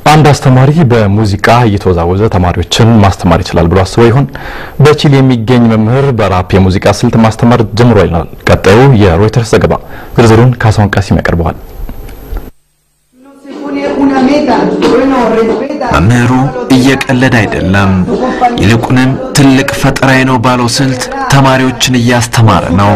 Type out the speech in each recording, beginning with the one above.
አንድ አስተማሪ በሙዚቃ እየተወዛወዘ ተማሪዎችን ማስተማር ይችላል ብሎ አስበው ይሆን? በቺሊ የሚገኝ መምህር በራፕ የሙዚቃ ስልት ማስተማር ጀምሮ ይላል ቀጣዩ የሮይተርስ ዘገባ። ዝርዝሩን ካሳሁን ቃሲም ያቀርበዋል። መምህሩ እየቀለደ አይደለም፣ ይልቁንም ትልቅ ፈጠራዬ ነው ባለው ስልት ተማሪዎችን እያስተማረ ነው።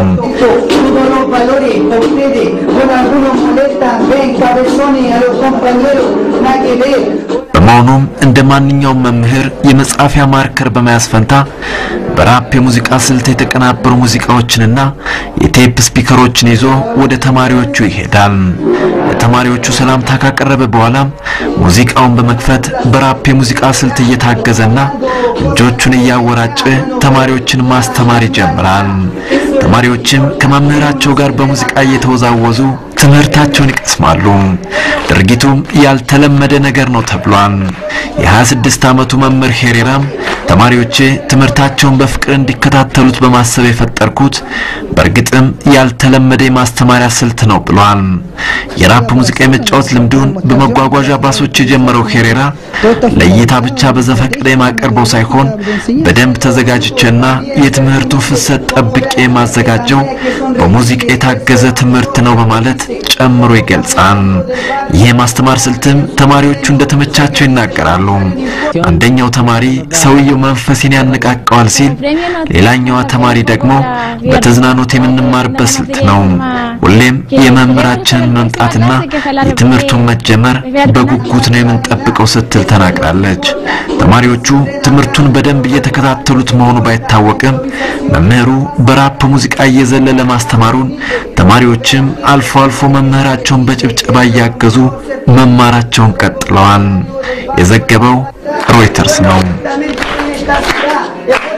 በመሆኑም እንደ ማንኛውም መምህር የመጻፊያ ማርከር በመያዝ ፈንታ በራፕ የሙዚቃ ስልት የተቀናበሩ ሙዚቃዎችንና የቴፕ ስፒከሮችን ይዞ ወደ ተማሪዎቹ ይሄዳል። ለተማሪዎቹ ሰላምታ ካቀረበ በኋላ ሙዚቃውን በመክፈት በራፕ የሙዚቃ ስልት እየታገዘና እጆቹን እያወራጨ ተማሪዎችን ማስተማር ይጀምራል። ተማሪዎችም ከመምህራቸው ጋር በሙዚቃ እየተወዛወዙ ትምህርታቸውን ይቀስማሉ። ድርጊቱም ያልተለመደ ነገር ነው ተብሏል። የ26 ዓመቱ መምህር ሄሬራም ተማሪዎቼ ትምህርታቸውን በፍቅር እንዲከታተሉት በማሰብ የፈጠርኩት በእርግጥም ያልተለመደ የማስተማሪያ ስልት ነው ብሏል። የራፕ ሙዚቃ የመጫወት ልምዱን በመጓጓዣ ባሶች የጀመረው ሄሬራ ለእይታ ብቻ በዘፈቀደ የማቀርበው ሳይሆን በደንብ ተዘጋጅቼና የትምህርቱን ፍሰት ጠብቄ የማዘጋጀው በሙዚቃ የታገዘ ትምህርት ነው በማለት ጨምሮ ይገልጻል። ይህ የማስተማር ስልትም ተማሪዎቹ እንደተመቻቸው ይናገራሉ። አንደኛው ተማሪ ሰውየው መንፈሴን ያነቃቀዋል ሲል፣ ሌላኛዋ ተማሪ ደግሞ በተዝናኖት የምንማርበት ስልት ነው። ሁሌም የመምህራችንን መምጣትና የትምህርቱን መጀመር በጉጉት ነው የምንጠብቀው ስትል ተናግራለች። ተማሪዎቹ ትምህርቱን በደንብ እየተከታተሉት መሆኑ ባይታወቅም መምህሩ በራፕ ሙዚቃ እየዘለለ ማስተማሩን ተማሪዎችም አልፎ አልፎ መምህራቸውን በጭብጨባ እያገዙ መማራቸውን ቀጥለዋል። የዘገበው ሮይተርስ ነው።